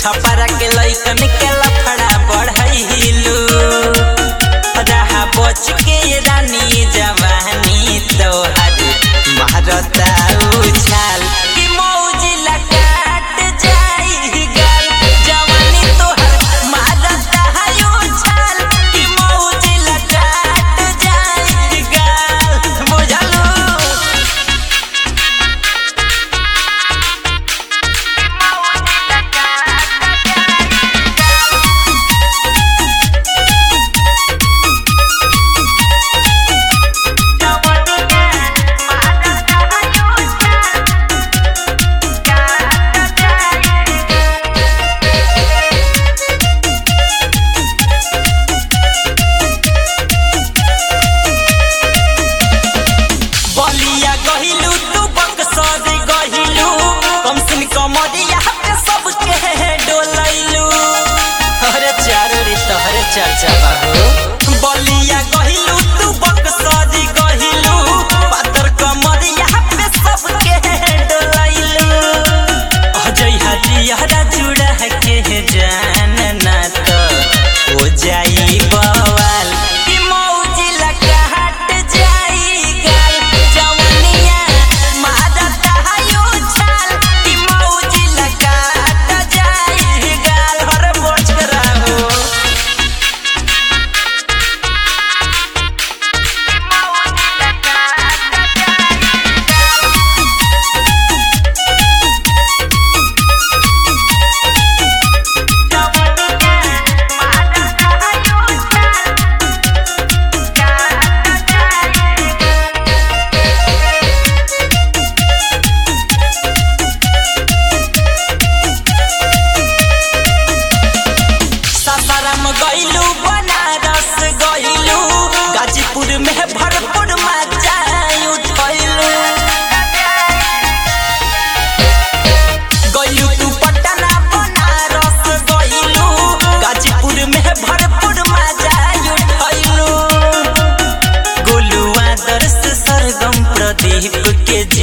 छपरा के लइकन के लफड़ा बढ़ैलू रहा बच के रानी जवानी तोहर मारता उछाल कि मौज लकाट जाई गल जवानी तोहर मारता है उछाल कि मौज लकाट जाई गल बुझलू बलिया गहिलू तू बक्सर गहिलू कम सिन कमरिया पे सबके डोलैलू अरे चारो रे तोहरे चर्चा बाबू बलिया गहिलू तू बक्सर गहिलू पातर कमरिया पे सबके डोलैलू अजय हटियारा जुड़ा के जान ना तो हो जाई बवाल कि मौज लगा हट जाई गाल जवनिया मारता है उछाल कि मौज लगा हट जाई गाल हर बोझ रहो सासाराम गइलू बनारस गइलू गाजीपुर में भरपूर मजा उठैलू गइलू तू पटना बनारस गइलू गाजीपुर में भरपूर मजा उठैलू गोलू आदर्श सरगम प्रदीप के